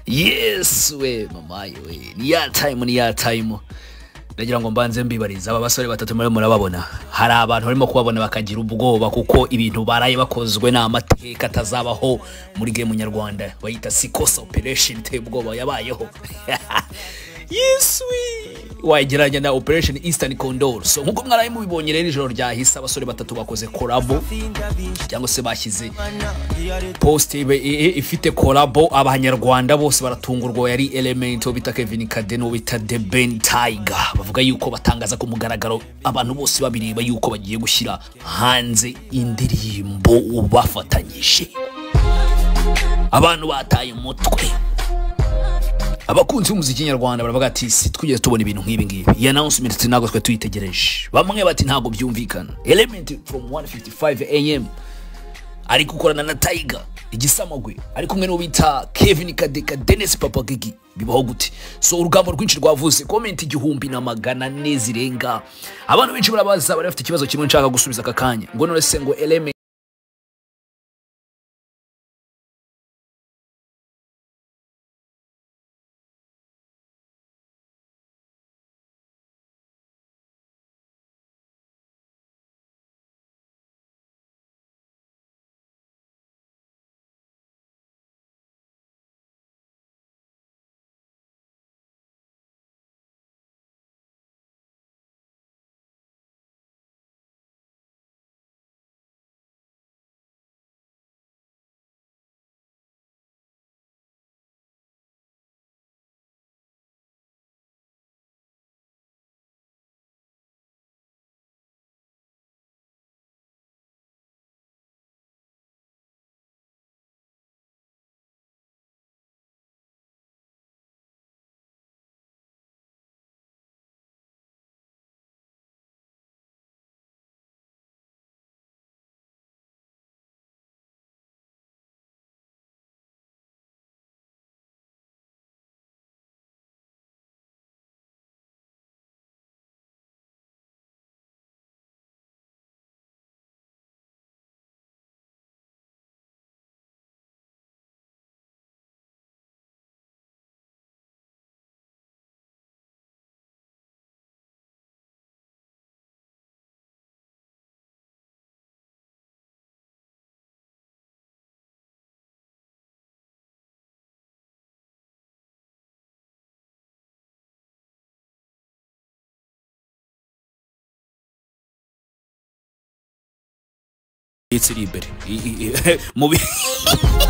yesuwe mama yewe ni ya tayimu ni ya tayimu ndagira ngo mbanze mbibariza aba basore batatu murimo murababona hari abantu barimo kubabona bakagira ubwoba kuko ibintu baraye bakozwe n'amateka atazabaho muri gemu nyarwanda bayita sikosa operesheni iteye ubwoba yabayeho yeswi wagereranya na operesheni isitani kondoro so nk'uko mwaraye mubibonye rero ijoro ryahise abasore batatu bakoze korabo cyangwa se bashyize posite ibe- i- i- ifite korabo abanyarwanda bose baratungurwa yari element uwo bita kevin kaden uwo bita the ben tiger bavuga yuko batangaza ku mugaragaro abantu bose babireba yuko bagiye gushyira hanze indirimbo ubafatanyije abantu bataye umutwe abakunzi b'umuziki nyarwanda baravuga ati si twigeze tubona ibintu nk'ibi ngibi iyi announcement ntabwo twe tuyitegereje bamwe bati ntabwo byumvikana element from 155 am ari gukorana na tiger igisamagwe ari kumwe n'uwo bita kevin kadeka dennis papagigi bibaho gute so urugambo rwinshi rwavuze komenti igihumbi na magana ane zirenga abantu benshi barabaza bari bafite ikibazo kimwe nshaka gusubiza aka kanya ngo none se ngo element itsiri imbere I- i- i- mu bi-